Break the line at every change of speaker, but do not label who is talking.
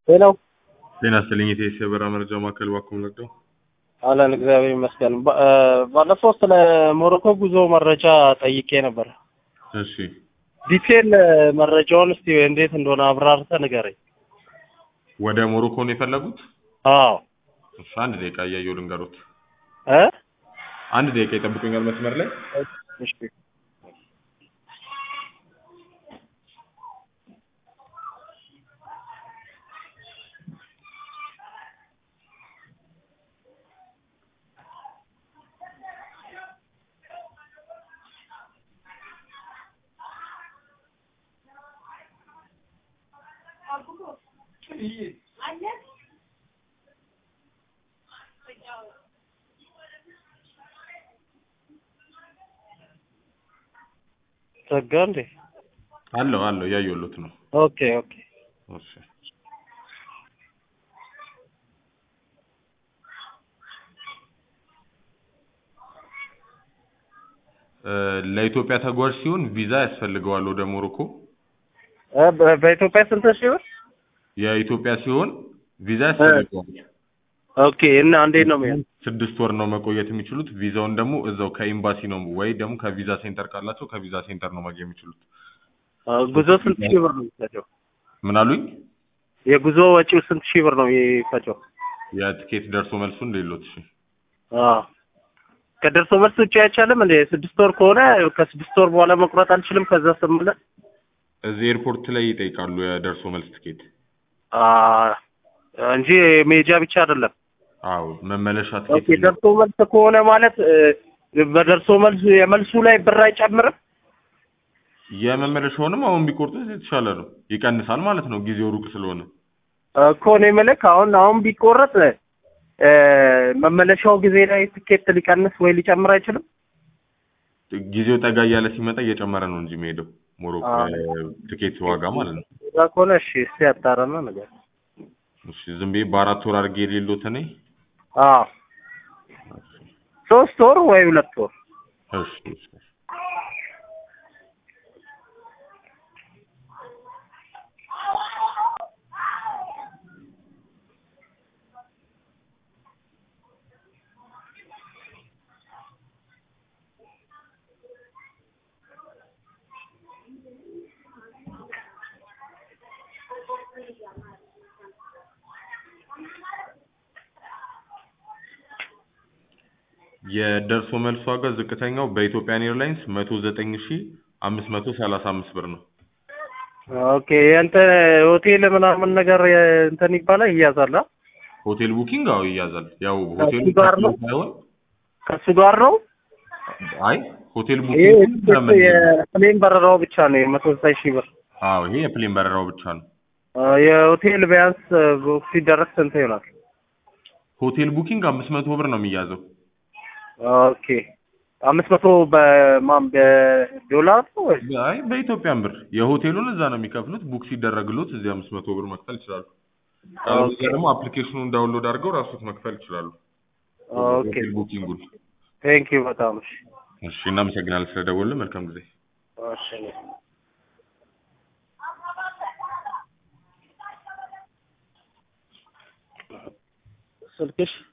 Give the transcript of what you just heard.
ሄሎ
ጤና ይስጥልኝ የኢቲኤስ የበረራ መረጃ ማዕከል ባኩም ነግደው
አለን እግዚአብሔር ይመስገን። ባ- እ፣ ባለፈው ስለ ሞሮኮ ጉዞ መረጃ ጠይቄ ነበር።
እሺ
ዲቴል መረጃውን እስቲ እንዴት እንደሆነ አብራርተህ ንገረኝ።
ወደ ሞሮኮ ነው የፈለጉት?
አዎ
እሺ አንድ ደቂቃ እያየሁ ልንገሮት።
እ
አንድ ደቂቃ ይጠብቁኛል መስመር ላይ
እሺ ዘጋ እንዴ?
አለው አለው እያየሁሎት ነው።
ኦኬ ኦኬ
እሺ እ፣ ለኢትዮጵያ ተጓዥ ሲሆን ቪዛ ያስፈልገዋል ወደ ሞሮኮ።
እ፣ በ- በኢትዮጵያ ስንት ሺህ ብር?
የኢትዮጵያ ሲሆን ቪዛ ያስፈልገዋል።
ኦኬ እና እንዴት ነው የሚሆነው?
ስድስት ወር ነው መቆየት የሚችሉት። ቪዛውን ደግሞ እዛው ከኤምባሲ ነው ወይ ደግሞ ከቪዛ ሴንተር ካላቸው ከቪዛ ሴንተር ነው ማግኘት የሚችሉት።
አ፣ ጉዞ ስንት ሺህ ብር ነው የሚፈጀው?
ምን አሉኝ?
የጉዞ ወጪው ስንት ሺህ ብር ነው የሚፈጀው?
የትኬት ደርሶ መልሱን ሌሎት። እሺ
አዎ ከደርሶ መልስ ውጭ አይቻልም እንዴ? ስድስት ወር ከሆነ ከስድስት ወር በኋላ መቁረጥ አልችልም። ከዛ ስምለ
እዚህ ኤርፖርት ላይ ይጠይቃሉ የደርሶ መልስ ትኬት።
አ፣ እንጂ ሜጃ ብቻ አይደለም።
አዎ መመለሻ
ኦኬ
ትኬት
ደርሶ መልስ ከሆነ ማለት እ፣ በደርሶ መልስ የመልሱ ላይ ብር አይጨምርም?
የመመለሻውንም አሁን ቢቆርጡት የተሻለ ነው፣ ይቀንሳል ማለት ነው ጊዜው ሩቅ ስለሆነ።
እኮ እኔ የምልህ አሁን አሁን ቢቆረጥ እ፣ መመለሻው ጊዜ ላይ ትኬት ሊቀንስ ወይ ሊጨምር አይችልም?
ጊዜው ጠጋ እያለ ሲመጣ እየጨመረ ነው እንጂ የሚሄደው ሞሮኮ
አዎ።
ትኬት ዋጋ ማለት ነው።
እዛ ከሆነ እሺ እስቲ ያጣራና ነገር
እሺ ዝም ብዬ በአራት ወር አድርጌ የሌሎት እኔ
አዎ ሶስት ወር ወይ ሁለት ወር
እሺ እሺ የደርሶ መልስ ዋጋ ዝቅተኛው በኢትዮጵያን ኤርላይንስ መቶ ዘጠኝ ሺ አምስት መቶ ሰላሳ አምስት ብር ነው።
ኦኬ የእንትን ሆቴል ምናምን ነገር የ- እንትን ይባላል ይያዛል አ?
ሆቴል ቡኪንግ አዎ ይያዛል። ያው ሆቴሉ
ከሱ ጋር ነው?
ሳይሆን
ከሱ ጋር ነው
አይ ሆቴል
ይሄ
ቡኪንግ
የፕሌን በረራው ብቻ ነው የመቶ ዘጠኝ ሺህ ብር
አዎ ይሄ የፕሌን በረራው ብቻ ነው።
አ፣ የሆቴል ቢያንስ ቡክ ሲደረግ ስንት ይሆናል?
ሆቴል ቡኪንግ አምስት መቶ ብር ነው የሚያዘው።
ኦኬ አምስት መቶ በማን በዶላር ነው ወይስ?
አይ በኢትዮጵያን ብር የሆቴሉን እዛ ነው የሚከፍሉት። ቡክ ሲደረግሎት እዚህ አምስት መቶ ብር መክፈል ይችላሉ።
ኦኬ
ደግሞ አፕሊኬሽኑን ዳውንሎድ አድርገው ራሱት መክፈል ይችላሉ።
ኦኬ
ሆቴል ቡኪንጉን።
ቴንክ ዩ በጣም እሺ
እሺ እናመሰግናለን ስለደወልን። መልካም ጊዜ።
እሺ ስልክሽ